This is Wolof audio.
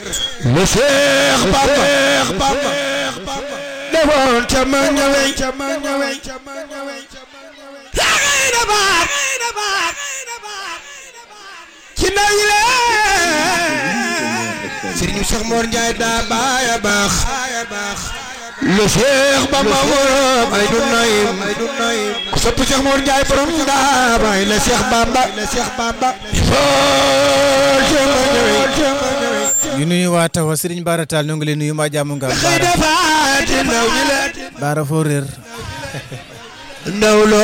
le Seex Bamba defoon ca ma ñëwee laxee na baat ci ndaw yi la Sëriñ Seex Mor Njaay daa baaya baax le Seex Bamba borom ay du nayim ku sopp Seex Mor Njaay borom daa baay le Seex Bamba defoon ca ma ñëwee ñu nuyu waa Tawa Serigne Bara Tall ñoo ngi leen nuyu mbaa jàmm nga am xëy Bara defaat ndaw ñi la Bara foo réer ndaw loo